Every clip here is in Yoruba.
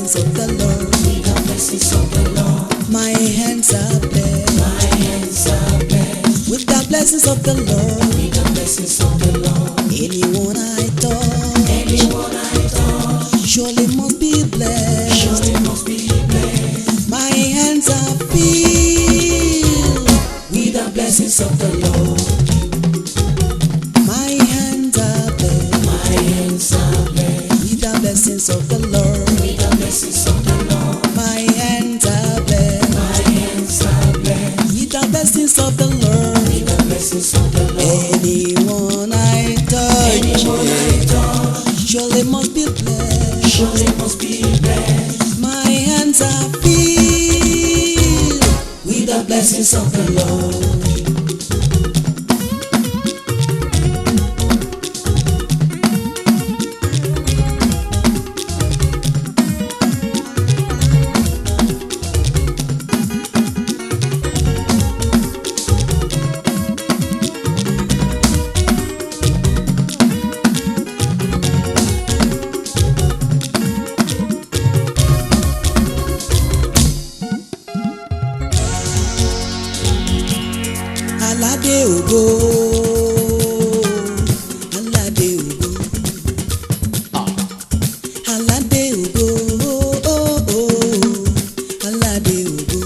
blessings of the Lord. With the blessings of the Lord, My hands are blessed my hands are blessed. with the blessings of the Lord. With the blessings of the Lord, Anyone I touch anyone I touch, surely must be blessed. surely must be blessed. My hands are filled. With the blessings of the Lord, My hands are blessed my hands are blessed. with the blessings of the Lord. With the blessings of the Lord, My hands are blessed my hands are blessed. with the blessings of the Lord. With the blessings of the Lord, Anyone I touch anyone I touch, surely must be blessed. surely must be blessed. My hands are filled With the blessings of the Lord. aládé ògo aládé ògo aládé ògo aládé ògo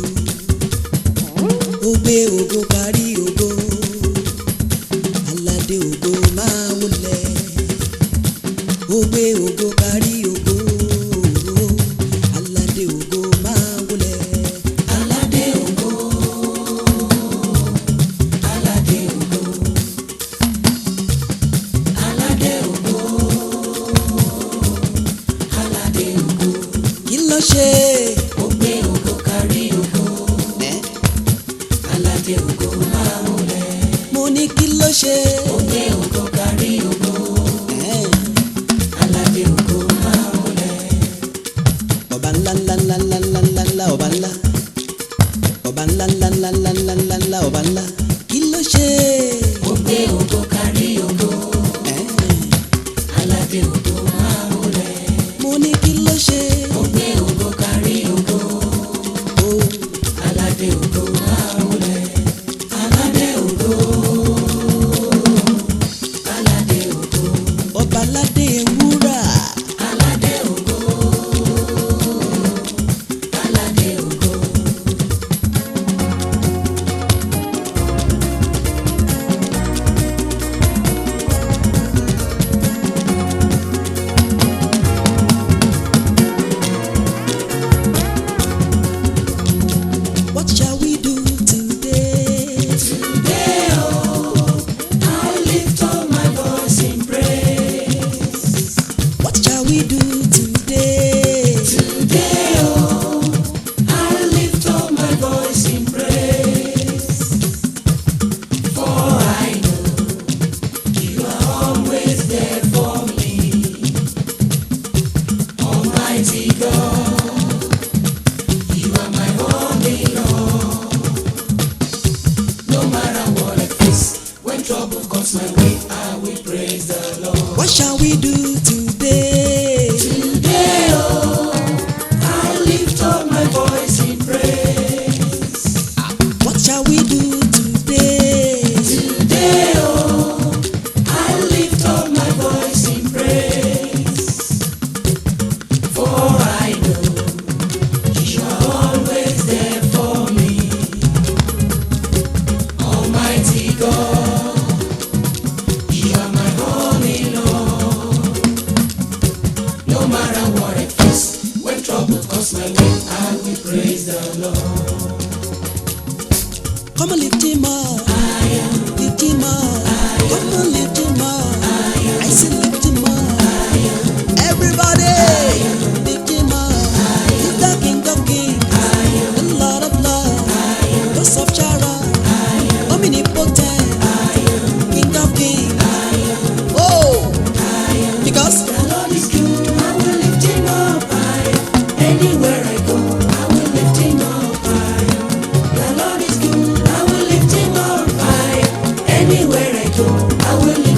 ó gbé ògo parí ògo aládé ògo máa wọlé ó gbé ògo parí ògo aládé ògo máa wọlé. Aládé ògo, aládé ògo, aládé ògo, aládé ògo, kí ló ṣe ó gbé ògo kárí ògo, ẹ́ aládé ògo máa wọlẹ̀, mo ní kí ló ṣe ó gbé ògo kárí ògo, ẹ́ aládé ògo máa wọlẹ̀, ọba ńlá ńlá ńlá ńlá ńlá ńlá ńlá ọba ńlá ọba ńlá ńlá ńlá ńlá ńlá ńlá ńlá ọba ńlá kí ló ṣe ó gbé ògo kárí ògo, ẹ́ aládé ògo máa wọlẹ̀, mo ní kí ló ṣe ó gbé ògo kárí ògo. o Aládé ògo máa wọlẹ̀. Aládé ògo. Aládé ògo. ọba aládé ewúrà Aládé ògo. Aládé ògo. what shall we do today Today, oh, I lift up my voice in praise. what shall we do today Today, oh, I lift up my voice in praise. For I know you are always there for me. Almighty God, you are my only Lord. No matter what I face, when trouble comes my way, I will praise the Lord. what shall we do today Today, oh, I lift up my voice in praise. what shall we do today Today, oh, I lift up my voice in praise. For I know you are always there for me. Almighty God, you are my only Lord. No matter what I face, when trouble comes my way, I will praise the Lord. come on lift him up lift him up come on lift him up I say lift him up everybody lift him up he's the king of kings the lord of lords the soft Sharon omnipotent king of kings oh because The Lord is good, I will lift him up high. Anywhere I go, I will lift him up high. The Lord is good, I will lift him up high. Anywhere I go, I will lift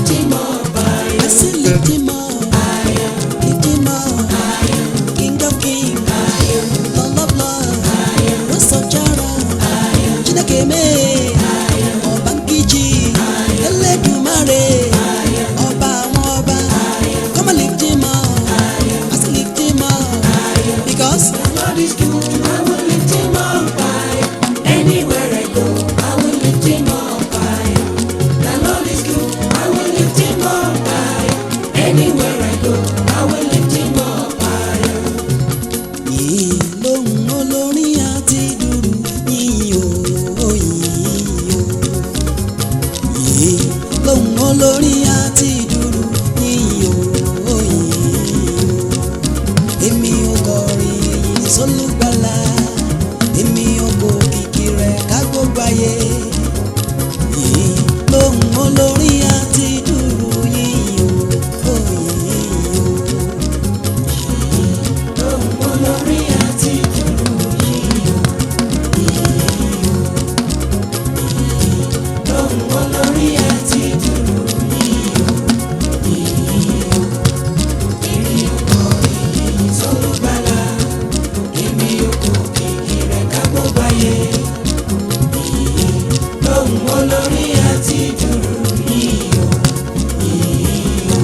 because The Lord is good, I will lift him up high. Anywhere I go, I will lift him up high. The Lord is good, I will lift him up high. Anywhere I go, I will lift him up high. yìí lóhùn olórin àti dùrù yìí o yìí o yìí lóhùn olórin àti dùrù yìí o yìí o èmi ò kọrin èyí sólùgbàlà èmi ò kò kìkì rẹ̀ ká gbogbo ayé yìí lóhùn olórin àti dùrù yìí o yìí o. Lóhùn olórí àti dùrù yìí o, yìí o, yìí. Lóhùn olórí àti dùrù yìí o, yìí o. Èmi ò kọ èyí sólùgbàlà, èmi ò kò kìkì rẹ̀ ká gbogbo ayé. Yìí. Lóhùn olórí àti dùrù yìí o, yìí o.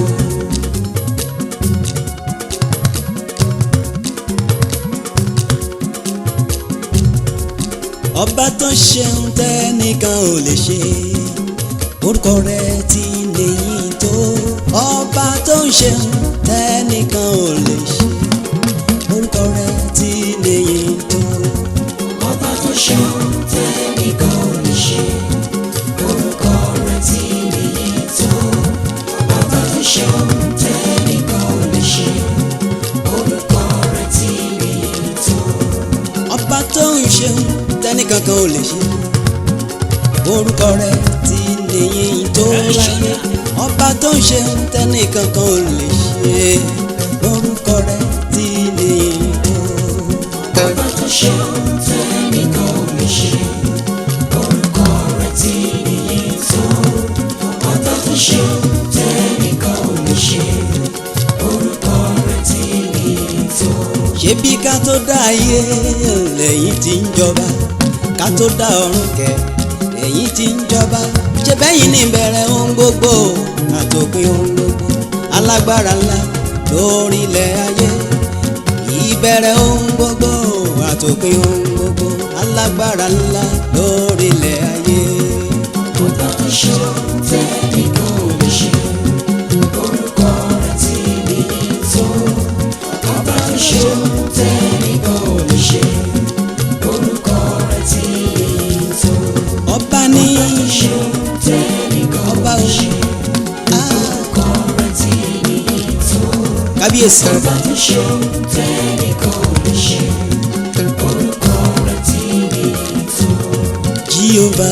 ọba tó ṣeun tẹ́nìkan ò lè ṣe orúkọ rẹ̀ ti lèyìn tó ọba tó ń ṣeun tẹ́nìkan ò lè ṣe orúkọ rẹ̀ ti lèyìn tó ọba tó ṣeun tẹ́nìkan ò lè ṣe orúkọ rẹ̀ tí nìyí tó ọba tó ṣeun tẹ́nìkan ò lè ṣe orúkọ rẹ̀ tí nìyí tó ọba tó ń ṣeun tẹ́nìkan kan ò lè ṣe orúkọ rẹ̀ ti lèyìn tó láyé ọba tó ń ṣeun tẹ́nìkan kan ò lè ṣe orúkọ rẹ̀ ti lèyìn tó. ọba tó ṣeun tẹ́nìkan ò lè ṣe orúkọ rẹ̀ tí nìyí tó ọba tó ṣeun tẹ́nìkan ò lè ṣe orúkọ rẹ̀ tí nìyí tó. ṣebí ká tó dá ayé lẹ́yìn tí ń jọba ká tó dá ọ̀run kẹ lẹ́yìn tí ń jọba ṣe bẹ́yìn ní ìbẹ̀rẹ̀ ohun gbogbo àtòpin ohun gbogbo alágbára ńlá lórílẹ̀ ayé ìbẹ̀rẹ̀ ohun gbogbo àtòpin ohun gbogbo alágbára ńlá lórílẹ̀ ayé. Ọba tó ṣeun tẹ́nìkan ò lè ṣe orúkọ rẹ̀ tí nìyí tó. Ọba tó ṣeun tẹ́nìkan ò lè ṣe orúkọ rẹ̀ tí nìyí tó. ọba ní Ọba tó ṣeun tẹ́nìkan ò ọba lè ò ṣe orúkọ rẹ̀ tí nìyí tó. kábíyèsí Ọba tó ṣeun tẹ́nìkan ò lè ṣe orúkọ rẹ̀ tí nìyí tó. jíọba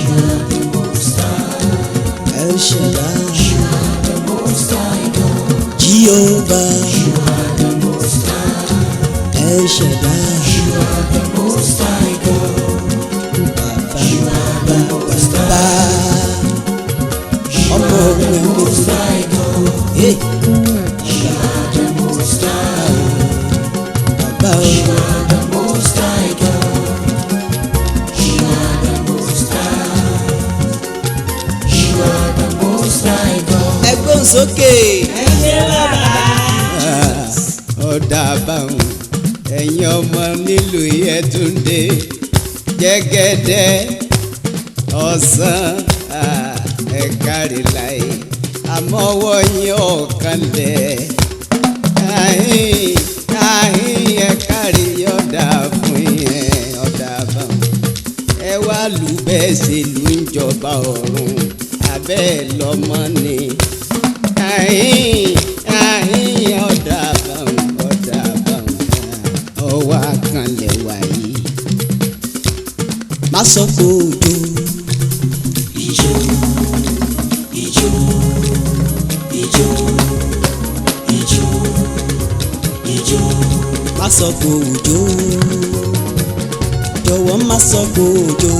El Shaddai jíọba El Shaddai. bàbá ọmọ ogun ẹ̀ ń bàbá o ẹgbọ́n sókè. ọ̀dà àbáwọn ẹ̀yin ọmọ nílùú Yẹtúndé jẹ́gẹ́dẹ́ ọ̀sán ẹ̀kárí láyé àmọ́wọ́ yín ọ̀kan lẹ̀ àhín àhín ẹ̀kárí ọ̀dà fún yẹn ọ̀dà àbáwọn ẹ wá lù bẹ́ẹ̀ ṣe lù ń jọba ọ̀run abẹ́ lọ́mọ ni àhín àhín ọ̀dà àbáwọn ọ̀dà àbáwọn ọwọ́ àkànlẹ̀ wáyé má sọ pé òjò Ijó, ijó, ijó, ijó, ijó. má sọ pé òjò jọ̀wọ́ má sọ pé òjò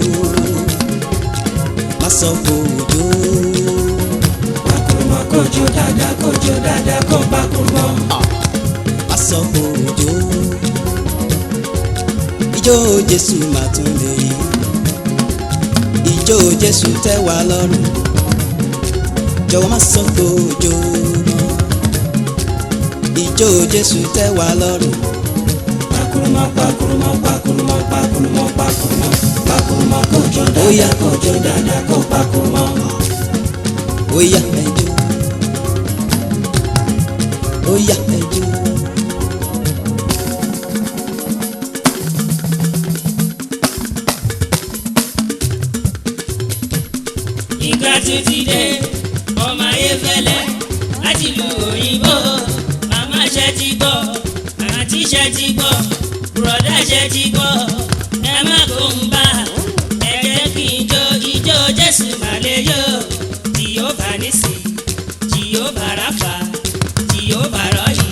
má sọ pé òjò Bakurumọ kojo dada kojo dada ko bakurumọ. má sọ pé òjò ijó Jésù má tún lè yí ijó Jésù tẹ́ wa lọ́rùn jọ̀wọ́ má sọ pé òjò ijó Jésù tẹ́ wa lọ́rùn Oya. kọjọ dáadáa kó pakú mọ́. Oya ẹjọ́. Oya ẹjọ́. ìgbà tó ti dé ọmọ ayé fẹ́lẹ́ láti lu òyìnbó màmá ṣe ti gbọ́ àǹtí ṣe ti gbọ́ bùrọ̀dá ṣe ti gbọ́ ẹ má kó ń bá ẹ jẹ́ kí n jó ijó jésù màlẹ́ yó tí yóò bá nísì tí yóò bá ráfà tí yóò bá rọ́ọ̀yì.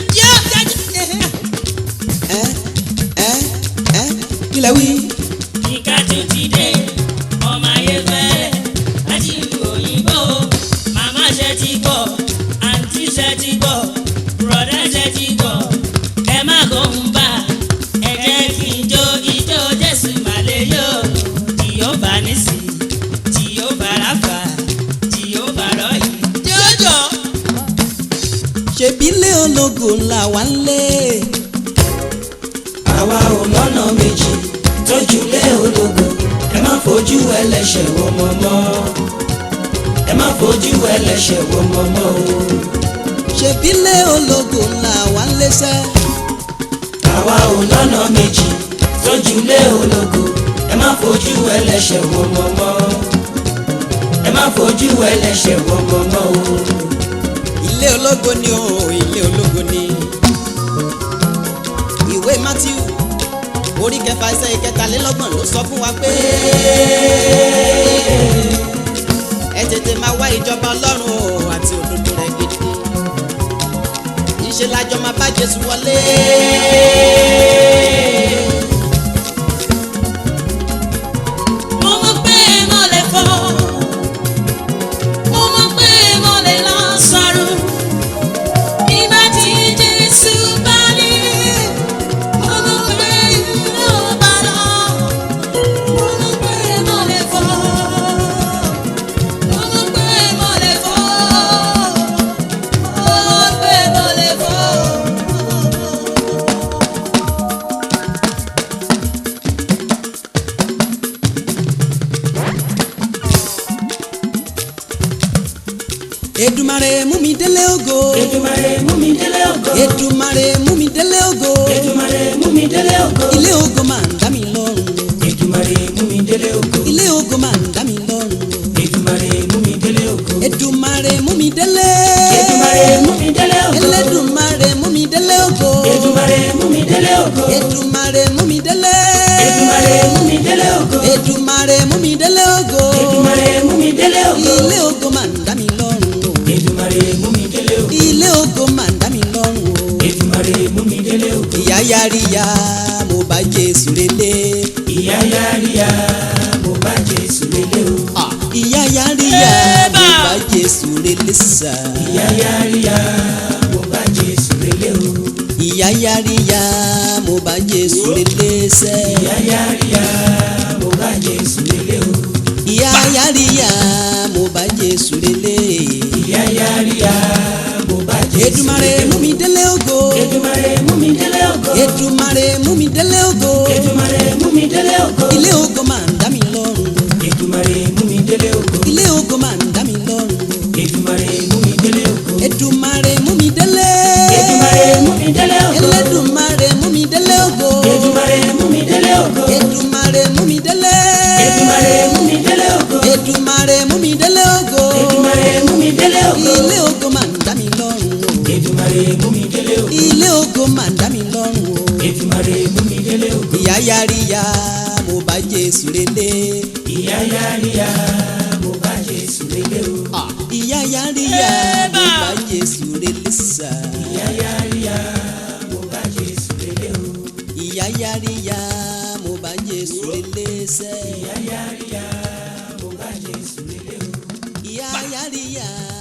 Ẹ ẹ ẹ kílẹ̀ wí. ìka tó ti dé ọmọ ayé fẹ́lẹ́ láti lu òyìnbó màmá ṣe ti gbọ́ àǹtí ṣe ti gbọ́ bùrọ̀dá ṣe ti gbọ́ ẹ má kó ń bá ẹ jẹ́ kí n jó ijó jésù màlẹ́ yó tí yóò bá nísì tí yóò bá ráfà tí yóò bá rọ́ọ̀yì. jọjọ. Ṣèbí ilé ológo ńlá wa ń lé. àwa ò lọ́nà méjì tójú lé ológo ẹ má fojú ẹlẹ́ṣẹ̀ wò mọ́ mọ́ ẹ má fojú ẹlẹ́ṣẹ̀ wò mọ́ mọ́ o. Ṣèbí ilé ológo ńlá wa ń lé sẹ́. àwa ò lọ́nà méjì tójú lé ológo ẹ má fojú ẹlẹ́ṣẹ̀ wò mọ́ mọ́ ẹ má fojú ẹlẹ́ṣẹ̀ wò mọ́ mọ́ o. Ilé ológo ni o, ilé ológo ni. Ìwé Matthew orí kẹfà ẹsẹ̀ ìkẹtàlélọ́gbọ̀n ló sọ fún wa pé ẹ tètè máa wá ìjọba Ọlọ́run o àti òdodo rẹ̀ gidi. Ìṣe lájọ máa bá Jésù wọlé. mo mọ̀ pé mo lè fọ́ mo mọ̀ pé mo lè lọ sọ̀rọ̀ nígbà tí jésù bá dé mo mọ̀ pé mo bá lọ mo mọ̀ pé mo lè fọ́ mo mọ̀ pé mo lè fọ́ mo mọ̀ pé mo lè fọ́. Èdùmàrè mú mi délé ògo. Èdùmàrè mú mi délé ògo. Èdùmàrè mú mi délé ògo. Èdùmàrè mú mi délé ògo. Ilé ògo máa ń dá mi lọ́rùn. Èdùmàrè mú mi délé ògo. Ilé ògo máa ń dá mi lọ́rùn. Èdùmàrè mú mi délé ògo. Èdùmàrè mú mi délé. Èdùmàrè mú mi délé ògo. Elédùmarè mú mi délé ògo. Èdùmàrè mú mi délé ògo. Èdùmàrè mú mi délé. Èdùmàrè mú mi délé ògo. Èdùmàrè mú mi délé ògo. Èdùmàrè mú mi délé ògo. Ilé ògo máa ń dá mi lọ́rùn o. Èdùmàrè mú mi délé ògo. Ilé ògo máa ń dá mi lọ́rùn o. Èdùmàrè mú mi délé ògo. Ìyá yáríyá mo bá Jésù relé. Ìyá yáríyá mo bá Jésù lélẹ̀ o. Ah, Ìyá yáríyá mo bá Jésù relé sà. Ìyá yáríyá mo bá Jésù lélẹ̀ o. Ìyá yáríyá mo bá Jésù relé sẹ́. Ìyá yáríyá mo bá Jésù lélẹ̀ o. Ìyá yáríyá mo bá Jésù relé. Ìyá yáríyá mo bá Jésù Èdùmàrè mú mi délé ògo. Èdùmàrè mú mi délé ògo. Èdùmàrè mú mi délé ògo. Èdùmàrè mú mi délé ògo. Ilé ògo máa ń dá mi lọ́rùn. Èdùmàrè mú mi délé ògo. Ilé ògo máa ń dá mi lọ́rùn. Èdùmàrè mú mi délé ògo. Èdùmàrè mú mi délé. Èdùmàrè mú mi délé ògo. Elédùmarè mú mi délé ògo. Èdùmàrè mú mi délé ògo. Èdùmàrè mú mi délé. Èdùmàrè mú mi délé ògo. Èdùmàrè mú mi délé ògo. Èdùmàrè mú mi délé ògo. Ilé ògo máa ń dá mi lọ́rùn o. Èdùmàrè mú mi délé ògo. Ilé ògo máa ń dá mi lọ́rùn o. Èdùmàrè mú mi délé ògo. Ìyá yáríyá mo bá Jésù relé. Ìyá yáríyá mo bá Jésù lélẹ̀ o. Ah, Ìyá yáríyá mo bá Jésù relé sà. Ìyá yáríyá mo bá Jésù lélẹ̀ o. Ìyá yáríyá mo bá Jésù relé sẹ́. Ìyá yáríyá mo bá Jésù lélẹ̀ o. Ìyá yáríyá